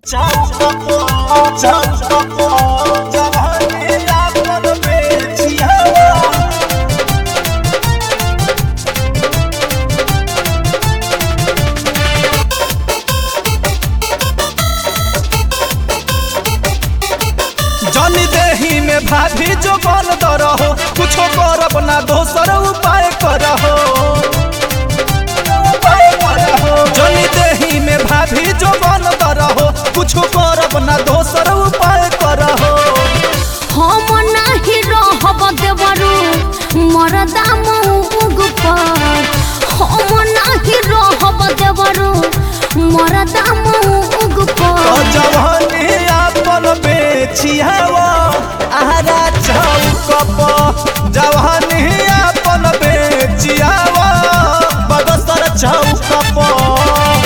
जनी देही में भाभी जो बन रहो कुछो करब ना दोसर उपाय करहो जनी देही में भाभी जो बन रहो कुछो करब ना दोसर उपाय करहो हम नाही रहब देवरू मरदा मऊग पर हम नाही रहब देवरू मरदा मऊग तो पर जवानी आपन बेचियावा आहारा चौक पर जवानी आपन बेचियावा बदसर चौक पर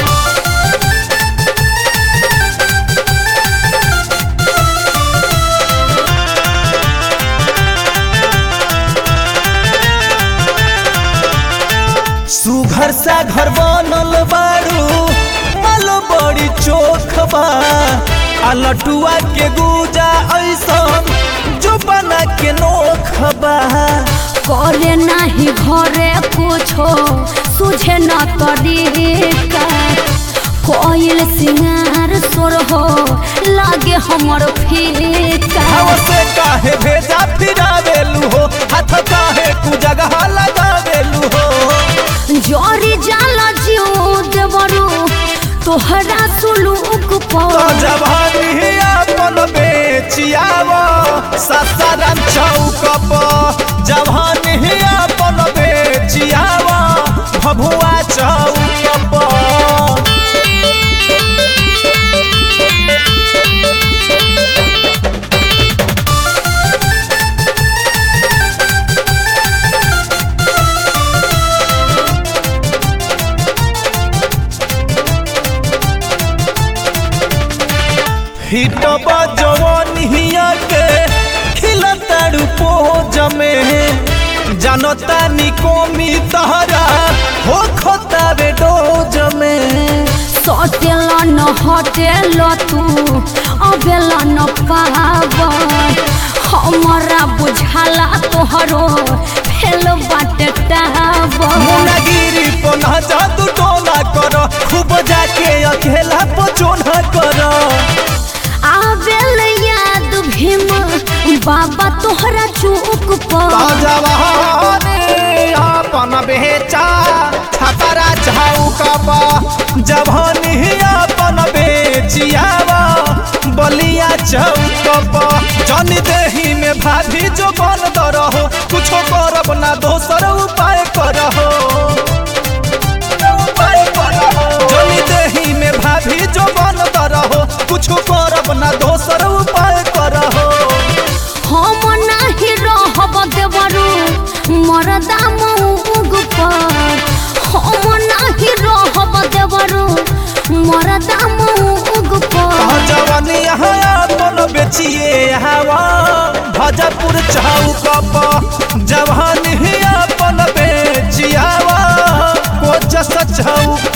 सुघर सा घर बनल बारू मल बड़ी चोख बा आ लटुआ के गुजा ऐसन जो बना के नोख बा करे नाही घरे कुछो सुझे न तरीका कोयल सिंगार सोर हो लागे हमर फीका हवा से काहे भेजा फिरावेलू हो हाथ काहे कु जगह लगावेलू हो जोरी जाला जीव देवरू तोहरा सुलूक तो पर जवानी अपन बेचियावा ससारम चौक पर जवानी अपन बेचियावा भभुआ चौक पर हिटबा जवानिया के खिलताड़ू पोज में जानता निकोमी तहरा हो खोतावे डोज में सटेल न हटेल तू अबेल न पावर हमरा बुझाला तोहरो फेल बाटे टावर मुनागिरी पना जादू टोना कर खूब जाके अकेला पचोना कर आबेल याद भीम बाबा तोहरा चूक पर जवानी अपन बेचा छपरा चौकबा जवानी अपन बेचियावा बलिया चौकबा जन देही में भाभी जो बन रहो कुछो करब ना दोसर उपाय करहो उपाय करहो जन देही में भाभी जो बन रहो कुछो करब ना दोसर उपाय करहो हम नाही रहब देवरू मरदा मऊग पर हम नाही रहब देवरू मरदा मऊग पर जवानी यहाँ अपन बेचिए हवा भजपुर चौक पर जवानी अपन बेचियावा कोचस चौक